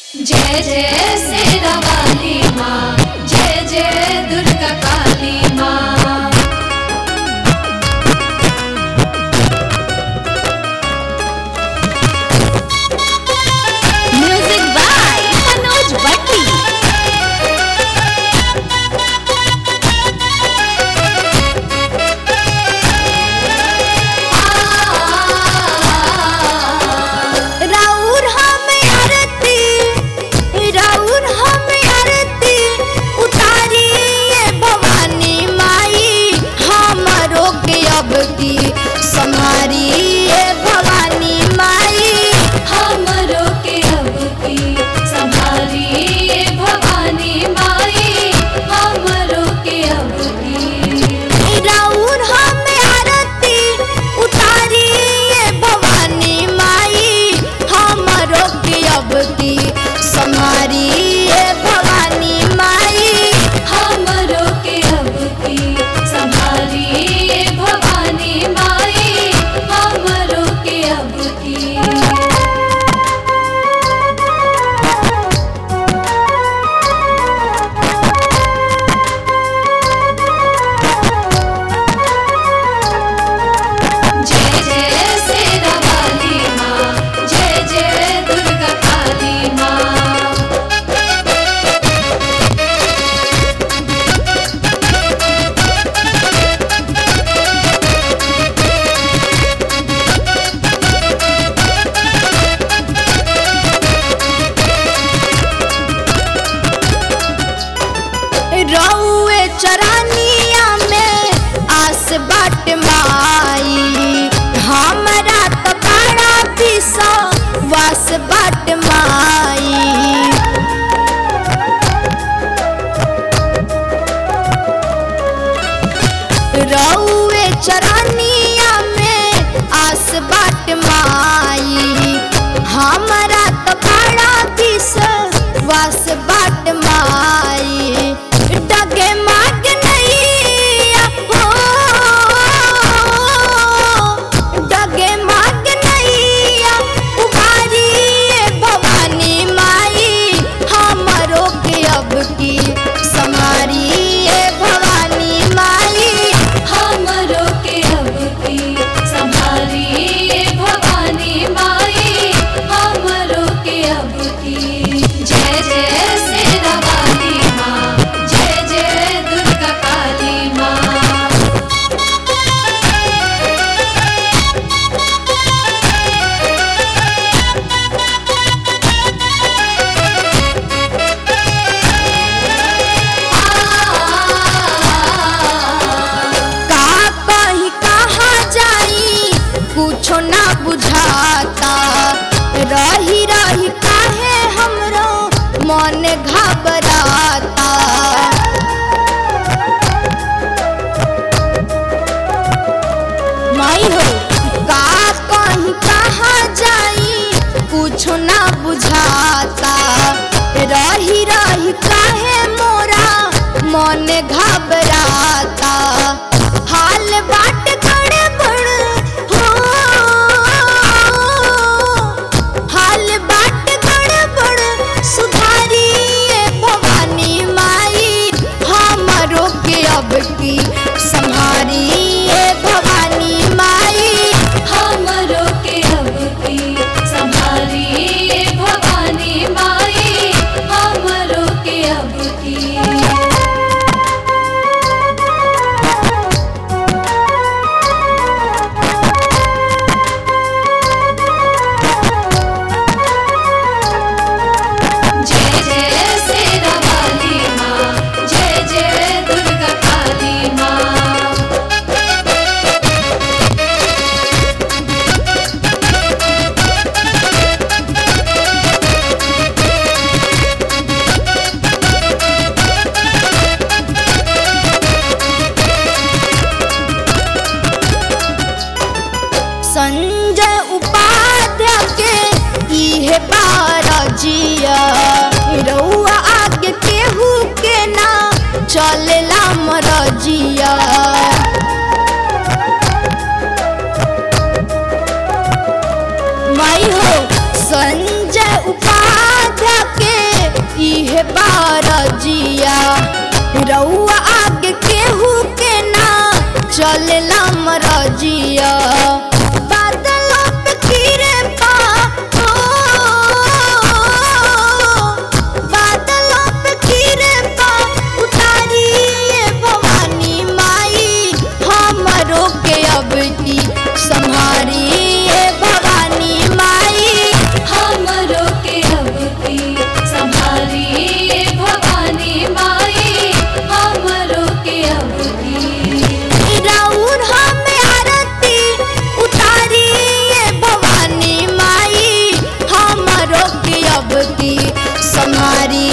जय जय शेरा वाली माँ जय जय दुर्गा काली माँ म्यूजिक बाय मनोज भट्टी राउर हम आरती राउर हम आरती उतारी ये भवानी माई हमरो के अब की संहारी ये भवानी माई हमरो के अब की संभारी ये भवानी माई हमरो के अब की राउर हम आरती उतारी ये भवानी माई हमरो के अब की संहारी ये भवानी माई हमरो के अब की संभारी ये भवानी माई हमरो के अब की जय जय शेरा वाली माँ जय जय दुर्गा काली माँ रउए चरानिया में आस बाट माई हमरा त बड़ा पिसा वास बाट माई रउए चरानिया में आस बाट माई हमरा त बड़ा दिस वास बाट माई डगे माग नैया हो डगे माग नैया उबारी ये भवानी माई हमरो के अब की समारी ये भवानी माई हमरो के अब की संभारी ये भवानी माई हमरो के अब की जय जय शेरा वाली माँ जय जय दुर्गा काली माँ का कहीं कहाँ जाई कुछो ना बुझाता रही रही काहे हमरो मन घबराता माई हो का कहीं कहाँ जाई कुछो ना बुझाता रही रही काहे मोरा मन घबराता हाल बाट गड़बड़ हो हाल बाट गड़बड़ सुधारी ये भवानी माई हमरो के अब की संहारी ये भवानी माई हमरो के अब की संभारी ये भवानी माई हमरो के अब की जय जय शेरा वाली माँ जय जय दुर्गा काली माँ संजय उपाध्याय के इहे बारजिया रउआ आगे केहू के ना चलेला मरजिया माई हो संजय उपाध्याय के मरजिया रउआ आगे केहू के ना चलेला मरजिया बादलों पे गिरे पा बादलों पे गिरे पा उतारिए भवानी माई हमरो के अब की संहारिए भवानी माई हमरो के अब की संभारी भवानी माई हमरो के अब की राउर हमें आरती उतारिए भवानी माई हमरो के अब की संहारी